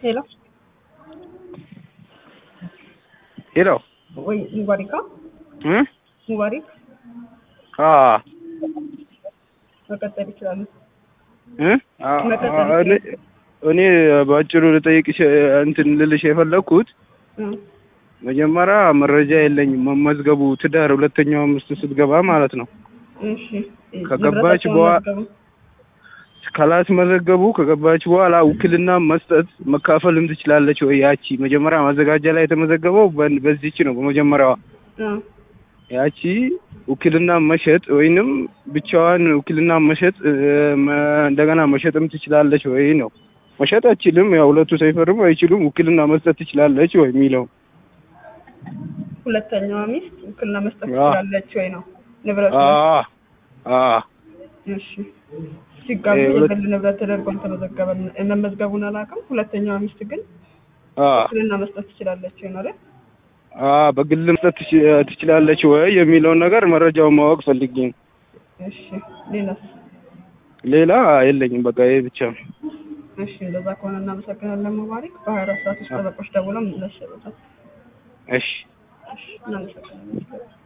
ሄሎ ሄሎ ወይ ሙባሪካ እ ሙባሪክ አ መቀጠል ይችላሉ። እ አ እኔ እኔ በአጭሩ ልጠይቅሽ እንትን ልልሽ የፈለግኩት እ መጀመሪያ መረጃ የለኝም መመዝገቡ ትዳር ሁለተኛው ሚስት ስትገባ ማለት ነው እሺ ከገባች ንብረታቸውን በኋላ- መዝገቡ። ካላስመዘገቡ ከገባች በኋላ ውክልና መስጠት መካፈልም ትችላለች ወይ? ያቺ መጀመሪያ ማዘጋጃ ላይ የተመዘገበው በ- በዚች ነው በመጀመሪያዋ እ ያቺ ውክልና መሸጥ ወይንም ብቻዋን ውክልና መሸጥ እ፣ መ- እንደገና መሸጥም ትችላለች ወይ ነው። መሸጥ አትችልም፣ ያው ሁለቱ ሳይፈርሙ አይችሉም። ውክልና መስጠት ትችላለች ወይ የሚለው ሁለተኛዋ ሚስት ውክልና መስጠት አ። ትችላለች ወይ ነው ንብረቱ። አ አ እሺ ሲጋቡ እ፣ ሁለት- የግል ንብረት ተደርጎ አልተመዘገበ መመዝገቡን አላውቅም። ሁለተኛዋ ሚስት ግን አ ውክልና መስጠት ትችላለች ወይ ነው አይደል? አ በግል መስጠት ትች- ትችላለች ወይ የሚለውን ነገር መረጃውን ማወቅ ፈልጌ ነው። እሺ ሌላስ? ሌላ የለኝም፣ በቃ ይሄ ብቻ ነው። እሺ እንደዛ ከሆነ እናመሰግናለን ሙባሪክ። በሀያ አራት ሰዓት ውስጥ ጠበቆች ደውለው መለስ ይሰጡታል። እሺ እሺ እናመሰግናለን።